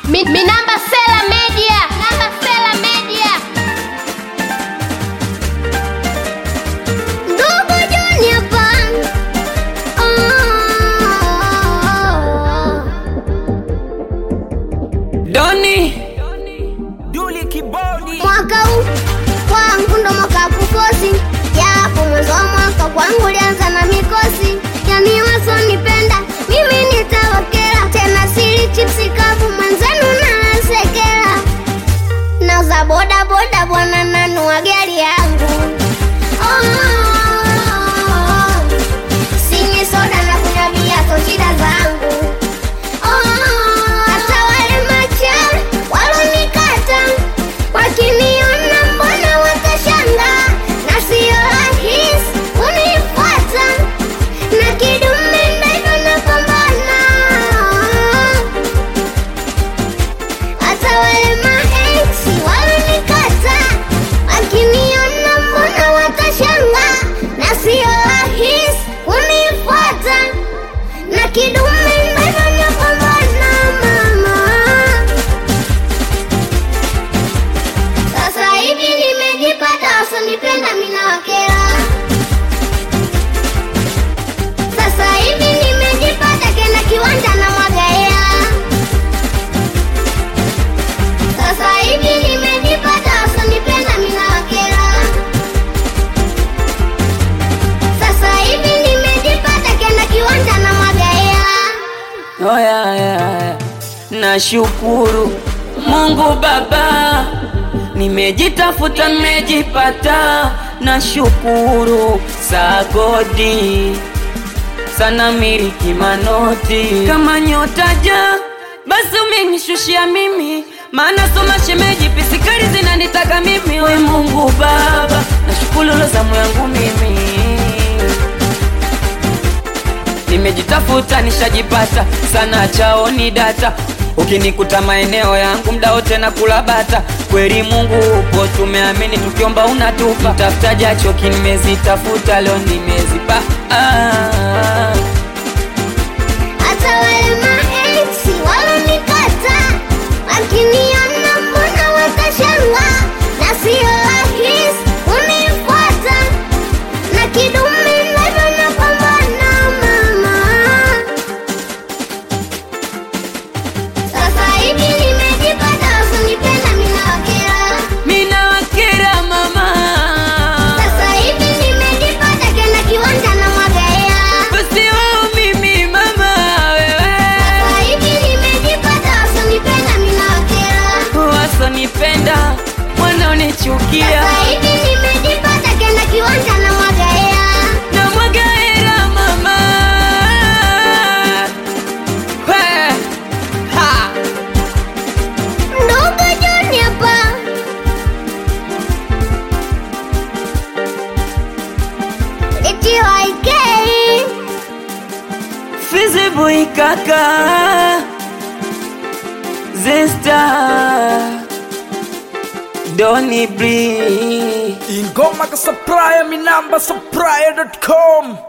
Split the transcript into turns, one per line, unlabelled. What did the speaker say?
Mi, mi namba Sela Media. Namba Sela Media.
Ndugu Junior Pan.
Doni
Duli Kibodi
Mwaka huu kwangu ndo mwaka wa kukosi, japo mwanzo wa mwaka kwangu ulianza na mikosi. Yani wasonipenda mimi nitawakera, tena sili chipsi kavu mwenzenu nasekera. Nauza boda boda bwana, nanua gari yangu oh. Sinywi soda na kunywa bia, so shida zangu hata wale machawi walonikata wakiniona, mbona watashanga, na sio rahisi kunifuata, na kidume ndivyo napambana. Hata wale maeksi walonikata wakiniona, mbona watashanga, na sio rahisi kunifuata na kidume ndivyo napambana mama. Sasa hivi nimejipata, wasionipenda mina wakera. Sasa hivi nimejipata, kena kiwanja na mwaga hela. Sasa hivi nimejipata, wasionipenda mina wakera. Sasa hivi nimejipata, kena kiwanja na mwaga hela.
oh, yeah, yeah, yeah. Nashukuru Mungu Baba, nimejitafuta nimejipata. Nashukuru sagodi sana miliki manoti kama nyota ja basi umenishushia mimi maana soma shemeji pisikari zinanitaka mimi we Mungu Baba, nashukuru lo zamu yangu mimi nimejitafuta nishajipata sana chaoni data ukinikuta maeneo yangu mda wote na kula bata kweli mungu upo tumeamini tukiomba unatupa tafuta jachoki nimezitafuta leo nimezipa ah.
Hata wale maeksi walonikata wakiniona, mbona watashanga, na sio rahisi kunifuata, na kidume ndivyo napambana mama. Sasa hivi nimejipata, wasionipenda mina wakera.
mina wakera mama
Sasa hivi nimejipata, kena kiwanja na mwaga hela.
basi wao mimi mama wewe
Sasa hivi nimejipata, wasionipenda mina wakera.
wasonipenda wanaonichukia
Sasa hivi nimejipata, kena kiwanja na mwaga hela.
na mwaga hela mama We, ha.
Ndugu Junior pa TYK
Fizi boy kaka Zesta Doni Blee
Ingoma ka supplier mi namba supplier.com